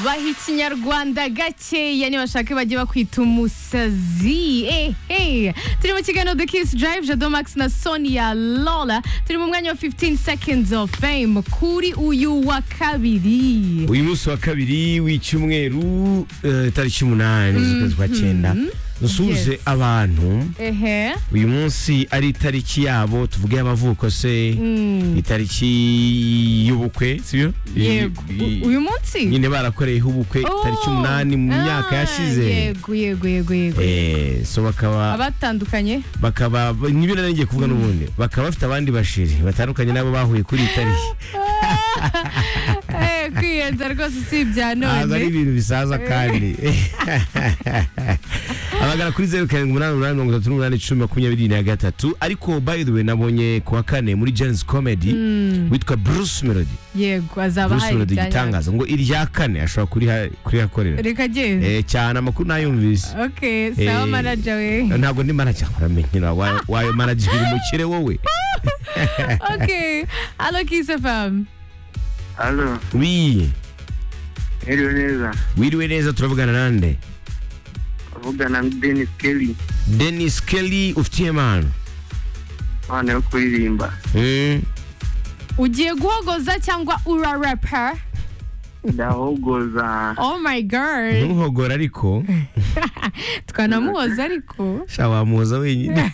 baha ikinyarwanda gakeya nibashake bajye bakwita umusazi Eh, eh. turi mu kiganiro the kiss drive jado max na sonia lola turi mu mwanya wa 15 seconds of fame kuri uyu wa kabiri uyu munsi wa kabiri w'icyumweru eh, tariki umunani z'ukwezi kwa cyenda dusuhuze Yes. abantu ehe uyu munsi ari itariki yabo tuvuge y'abavuko se itariki y'ubukwe sibyo yego U- uyu munsi nyine barakoreyeho ubukwe Oh. itariki umunani mu Ah, myaka yashize yego yego yego yego Eh, so bakaba abatandukanye bakaba nibyo nari ngiye kuvuga n'ubundi bakaba bafite abandi bashiri batandukanye nabo bahuye kuri iyi tariki Eh, kwiyenza rwose si ibya ntabwo ari none ibintu bisaza kandi abagana kuri zeru karindwi umunani umunani mirongo itatu n'umunani icumi makumyabiri na gatatu ariko by the way nabonye ku wa kane muri Jane's comedy witwa Bruce Melody yego azaba Bruce hari Melody ibya nyabyo. igitangaza ngo irya kane ashobora kuriha- kurihakorera reka agende Eh, cyane amakuru nayumvise ok sawa Eh, manaja we ntabwo ndi manager uramenyera wa- wayo manager uri umukire wowe ok alo kiss fm Alo, wi heriwe neza. wiriwe neza turavugana nande Avugana na Dennis Kelly, Dennis Kelly ufitiye manu abana yo kuririmba. Mm. ugiye guhogoza cyangwa urarapa Ndahogoza. oh my god ntuhogora ariko twanamuhoza ariko sha wamuhoza wenyine